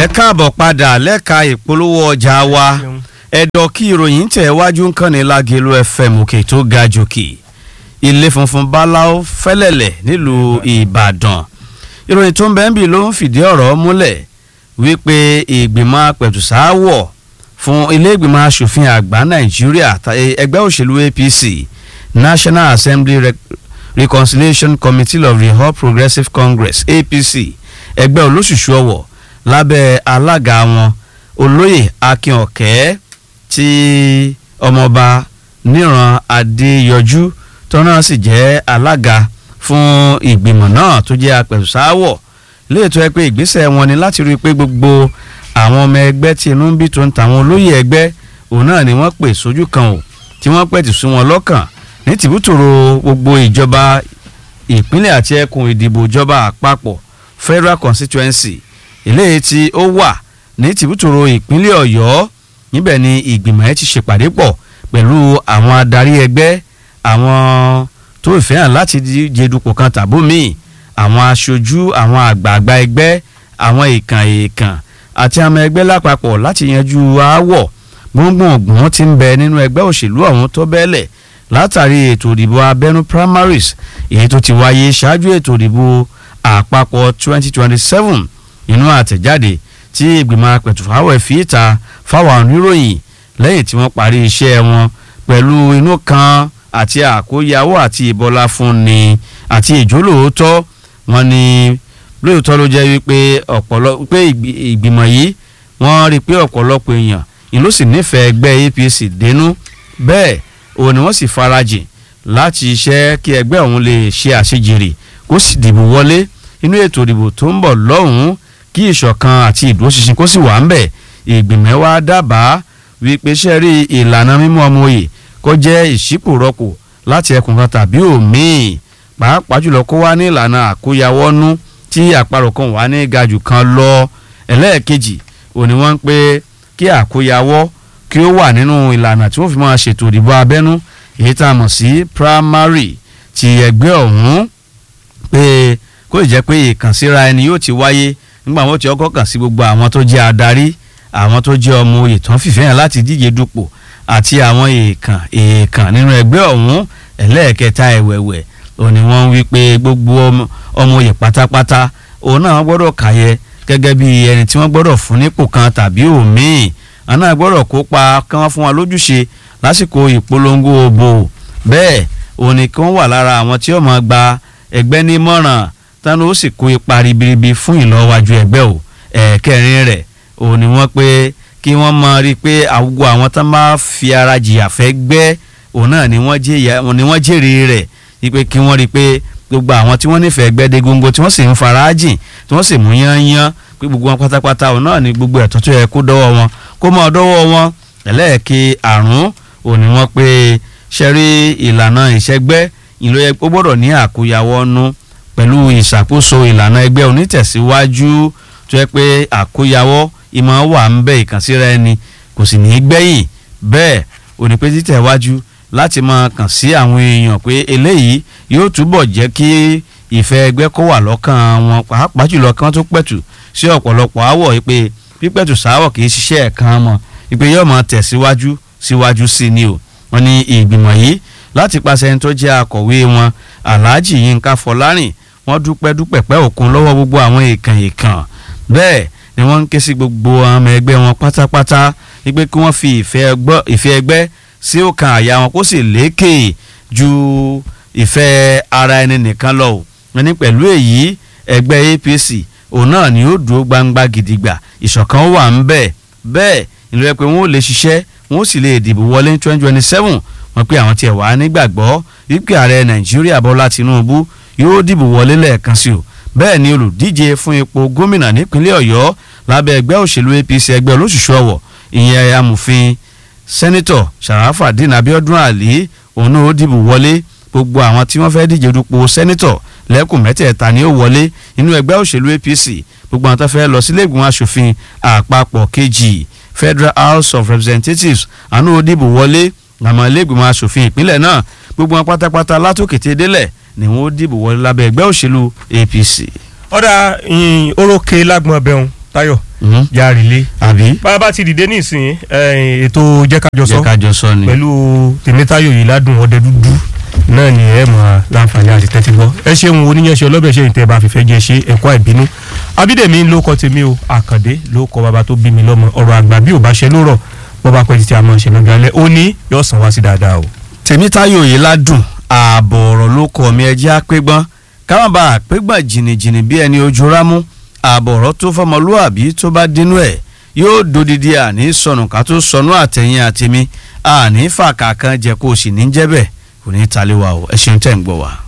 ẹ káàbọ̀ padà lẹ́ka ìpolówó ọjà wa ẹ̀dọ̀ kí ìròyìn tẹ̀ wájú ń kàn ní Lágelú FM òkè tó ga jòkè ilé funfun báláú fẹ́lẹ̀lẹ̀ nílùú Ìbàdàn ìròyìn tó ń bẹ́ẹ̀ bì ló ń fìdí ọ̀rọ̀ múlẹ̀ wípé ìgbìmọ̀ apẹ̀tùsáwọ̀ fún ilé ìgbìmọ̀ asòfin àgbà Nàìjíríà ẹgbẹ́ òṣèlú APC National Assembly Re Reconciliation Committee of the All Progressives Congress APC ẹgbẹ́ olóṣùṣù ọ̀wọ̀ lábẹ́ alága wọn olóyè akin ọ̀kẹ́ tí ọmọọba níran adéyọjú tọ́nà sì jẹ́ alága fún ìgbìmọ̀ náà tó jẹ́ apẹ̀sùsáwọ̀ léètò ẹ pé ìgbésẹ̀ wọn ni láti rí i pé gbogbo àwọn ọmọ ẹgbẹ́ tí inú ń bí tó ń tàwọn olóyè ẹgbẹ́ òun náà ni wọ́n pè sójú kan o tí wọ́n pẹ̀tù sí wọn lọ́kàn ní tìbútòrò gbogbo ìjọba ìpínlẹ̀ àti ẹkùn ìdìbò ìjọba àpapọ̀ federal constituency eléyìí tí ó wà ní tìbútòrò ìpínlẹ̀ ọ̀yọ́ níbẹ̀ ni ìgbìmọ̀ ẹ̀ ti ṣèpàdé pọ̀ pẹ̀lú àwọn adarí ẹgbẹ́ àwọn tó ìfẹ́ hàn láti díje dupò kan tàbó míì àwọn aṣojú àwọn àgbààgbà ẹgbẹ́ àwọn ìkàn èèkàn àti àwọn ẹgbẹ́ lápapọ̀ láti yanjú aáwọ̀ gbọ̀ngbọ̀ngbọ̀n ti ń bẹ nínú ẹgbẹ́ òṣèlú ọ̀hún tó bẹ́ẹ̀lẹ̀ látàrí ètò ìdìbò abẹ́nú primaries èyí tó ti wáyé ṣáájú ètò ìdìbò àpapọ̀ 2027 inú àtẹ̀jáde tí ìgbìmọ̀ apẹ̀tùfáwọ̀ fi ìta fáwọn oníròyìn lẹ́yìn tí wọ́n parí iṣẹ́ wọn pẹ̀lú inú kan àti àkóyawọ́ àti ìbọlá fúnni àti ìjólóòótọ́ wọn ni lóòótọ́ ló jẹ́ wípé ọ̀pọ̀lọpọ̀ pé ìgbìmọ̀ yìí wọ́n rí i pé ọ̀pọ̀lọpọ̀ èèyàn ìlú sì nífẹ̀ẹ́ ẹgbẹ́ APC dénú bẹ́ẹ̀ òun ni wọ́n sì farajìn láti iṣẹ́ kí ẹgbẹ́ òun lè ṣe àṣejèrè kó sì dìbò wọlé inú ètò ìdìbò tó ń bọ̀ lọ́hùn-ún kí ìṣọ̀kan àti ìdúróṣinṣin kó sì wà ń bẹ̀ ìgbìmọ̀ wa dábàá wípé ṣe rí ìlànà mímú ọmọ òye kó jẹ́ ìṣípòrọ́pò láti ẹkùn kan tàbí òmíì pàápàá jùlọ kó wá ní ìlànà àkóyawọ́nú tí àparò kan wà ní gajù kan lọ ẹlẹ́ẹ̀kejì òní wọ́n ń pé kí àkóyawọ́ kí ó wà nínú ìlànà tí wọ́n fi máa ṣètò ìdìbò abẹ́nú èyí tá a mọ̀ sí primary ti ẹgbẹ́ ọ̀hún pé kó lè jẹ́ pé ìkànsíra ẹni yóò ti wáyé nígbà wọn ti ọkọ̀ kàn sí gbogbo àwọn tó jẹ́ adarí àwọn tó jẹ́ ọmọ oyè tán fìfẹ́ hàn láti díje dupò àti àwọn èèkàn èèkàn nínú ẹgbẹ́ ọ̀hún ẹlẹ́ẹ̀kẹta ẹ̀wẹ̀wẹ̀ òní wọ́n ń wí pé gbogbo ọmọ oyè pátápátá òun náà gbọ́dọ̀ kàyẹ gẹ́gẹ́ bí ẹni tí wọ́n gbọ́dọ̀ fún nípò kan tàbí òmíì àwọn náà gbọ́dọ̀ kópa kí wọ́n fún wọn lójúṣe lásìkò ìpolongo òbò bẹ́ẹ̀ òní kí wọ́n wà lára àwọn tí ó máa gba ẹgbẹ́ nímọ̀ràn tánú ó sì kó ipa ribiribi fún ìlọ́wájú ẹgbẹ́ o ẹ̀ẹ́kẹrin rẹ̀ òun ni wọ́n pé kí wọ́n mọ rí i pé àwùjọ àwọn tán máa fi ara jìyà fẹ́ gbẹ́ òun náà ni wọ́n jèrè rẹ̀ wípé kí wọ́n rí i pé gbogbo àwọn tí wọ́n nífẹ̀ẹ́ gbẹ́dẹ́ góńgó tí wọ́n sì ń fara jìn tí wọ́n sì mú yányán pé gbogbo wọn pátápátá òun náà ni gbogbo ẹ̀tọ́ tó yẹ kó dọ́wọ́ wọn kó mọ́ dọ́wọ́ wọn ẹlẹ́ẹ̀kẹ́ àrùn òun ni wọ́n pé ṣẹ́rí ìlànà ìṣẹ́gbẹ́ ìlú ẹ ó gbọ́dọ̀ ní àkóyawọ́ nú pẹ̀lú ìṣàkóso ìlànà ẹgbẹ́ onítẹ̀síwájú tó yẹ pé àkóyawọ́ ìmọ̀ wà ń bẹ ìkànsíra ẹni kò sì ní í gbẹ̀yìn bẹ́ẹ̀ òní pé títẹ̀wájú láti máa kàn sí àwọn èèyàn pé eléyìí yóò túbọ̀ jẹ́ kí ìfẹ́ ẹgbẹ́ kó wà lọ́kàn wọn pàápàá jùlọ kí wọ́n tó pẹ̀tù sí ọ̀pọ̀lọpọ̀ àwọ̀ pé pípẹ̀tù sáwọ̀ kì í ṣiṣẹ́ ẹ̀kan mọ́ ìpè yóò máa tẹ̀síwájú síwájú sí ni o wọ́n ní ìgbìmọ̀ yìí láti pàṣẹ ẹni tó jẹ́ akọ̀wé wọn Alhaji Yinka Fọlárìn wọ́n dúpẹ́ dúpẹ́ pẹ́ òkun lọ́wọ́ gbogbo àwọn èèkàn èèkàn bẹ́ẹ̀ ni wọ́n ń ké sí gbogbo ọmọ ẹgbẹ́ wọn pátápátá wípé kí wọ́n fi ìfẹ́ ẹgbẹ́ sí ọkàn àyà wọn kó sì lékè ju ìfẹ́ ara ẹni nìkan lọ o wọ́n ní pẹ̀lú èyí ẹgbẹ́ APC òun náà ni ó dúró gbangba gidigba ìṣọ̀kan wà ń bẹ̀ bẹ́ẹ̀ ìlú ẹ pé wọ́n ó lè ṣiṣẹ́ wọ́n ó sì lè dìbò wọlé ní twenty twenty seven wọ́n pé àwọn tiẹ̀ wá nígbàgbọ́ wípé ààrẹ Nàìjíríà Bọ́lá Tinubu yóò dìbò wọlé lẹ́ẹ̀kan sí o bẹ́ẹ̀ ni olùdíje fún ipò gómìnà nípínlẹ̀ Ọ̀yọ́ lábẹ́ ẹgbẹ́ òṣèlú APC ẹgbẹ́ olóṣùṣù ọ̀wọ̀ ìyẹn amòfin sẹ́nitọ̀ Sharafadin Abiodun Ali òun náà ó dìbò wọlé gbogbo àwọn tí wọ́n fẹ́ díje dupò sẹ́nitọ̀ lẹ́kùn mẹ́tẹ̀ẹ̀ta ni ó wọlé inú ẹgbẹ́ òṣèlú APC gbogbo àwọn tó fẹ́ lọ sílé ìgbìmọ̀ asòfin àpapọ̀ kejì Federal House of Representatives àánú ó dìbò wọlé àmọ́ ilé ìgbìmọ̀ asòfin ìpínlẹ̀ náà gbogbo wọn pátápátá látòkété délẹ̀ ni wọ́n dìbò wọlé lábẹ́ ẹgbẹ́ òṣèlú APC. ọ̀dà orókè lágbọ̀n bẹ̀rùn Táyọ̀ Mhm. járilé àbí bá a bá ti dìde ní ìsìn eh, ètò jẹ́kájọsọ jẹ́ kájọ sọ ni. pẹ̀lú tèmítáyò yìí ládùn ọdẹ dúdú náà ni ẹ mọ̀ láǹfààní àti tẹ́tí gbọ́ ẹ ṣeun oníyanṣẹ́ ọlọ́bẹ̀ ṣe ìtẹ́ bá fìfẹ́ jẹ ṣe ẹ̀kọ́ àìbínú abídèmí ló kọ́ tèmi o àkàndé ló kọ́ bàbá tó bí mi lọ́mọ ọ̀rọ̀ àgbà bí ò bá ṣe lórọ̀ bọ́ bá pẹ́ títí a máa ṣe lọ́jọ́ alẹ́ ó ní yóò sàn wá sí dáadáa o. tèmítáyò yìí ládùn ààbọ̀ ọ̀rọ̀ ló kọ́ mi ẹjẹ́ àpégbọ́n káwọn bá àpégbọ́n jìnnìjìnnì bí ẹni ojú rámú ààbọ̀ ọ̀rọ̀ tó fọmọlúàbí tó bá dínú ẹ̀ yóò dodidi àní sọnù ká tó sọnù àtẹ̀yìn àtẹ̀mí àní fàkà kan jẹ́ kó o sì ní jẹ́ bẹ́ẹ̀ kò ní í talé wa o ẹ ṣeun tẹ̀ ń gbọ́ wa.